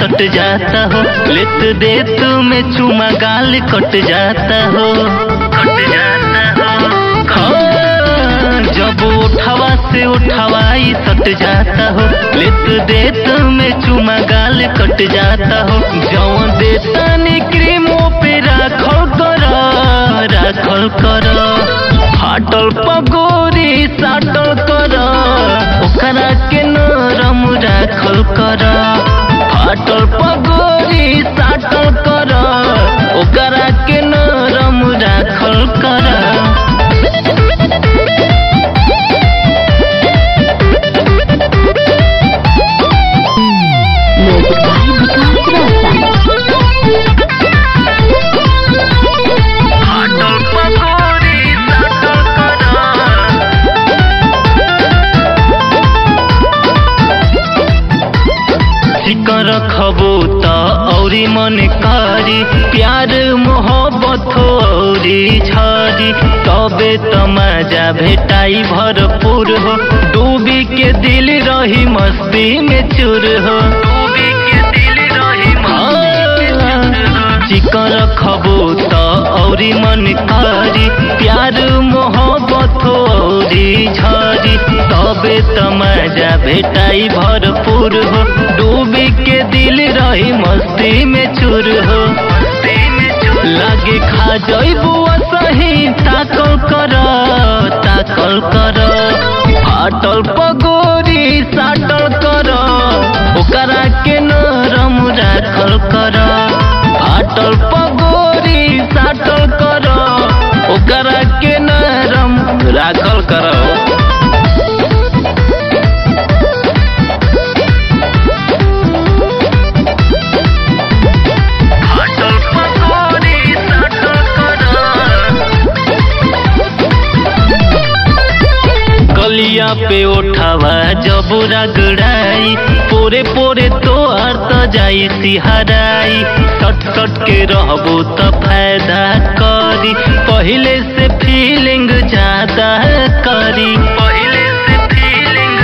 सट जाता हो लेत देत में चुमा गाल कट जाता हो कट जाता हो हाँ, जब उठावा से उठावाई सट जाता हो लेत देत में चुमा गाल कट जाता हो जौन देता नी क्रीमों पे राखल कर राखल कर फाटल पगोरी साटल कर ओकरा के नरम राखल कर फाटल पगोरी साटल कर ओकरा के नरम राखल कर Music by Vikas Rosa. फाटल पगोरी साटल कर चिकन रखबो त औरी मन करी प्यार मोहब्बत औरी छरी तबे त मजा भेटाई भरपूर हो डूबी के दिल रही मस्ती में चूर हो डूबी के दिल रही चिकन रखबो त औरी मन करी प्यार मोहब्बत औरी झरी तबे त मजा भेटाई भरपूर हो डूबी के दिल रही मस्ती में चूर हो लागे खा जइबू सही ताकल कर ताकल कर फाटल पगोरी साटल कर ओकरा के नरम राखल कर फाटल पगोरी साटल कर ओकरा के नरम राखल कर फाटल पगोरी साटल कर गलिया पे उठावा जब रगड़ाई पोरे पोरे तो अर्थ जाई सिहराई सट सट के रहबो त फायदा करी पहले से फीलिंग ज्यादा करी पहले से फीलिंग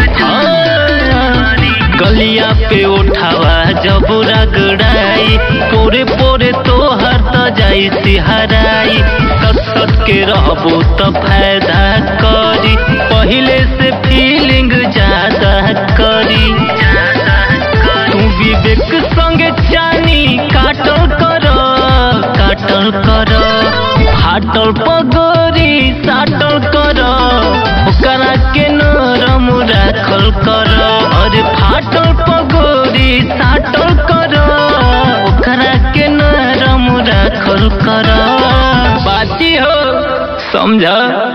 गलिया पे उठावा जब रगड़ाई पोरे पोरे तो हर त जाई सिहराई सट सट के रहबो त फायदा करी पहले से फीलिंग ज्यादा करी तू विवेक संगे चानी काटल कर काटल कर फाटल पगोरी साटल कर ओकरा के नरम राखल कर अरे फाटल पगोरी साटल कर ओकरा के नरम राखल कर बाती हो समझ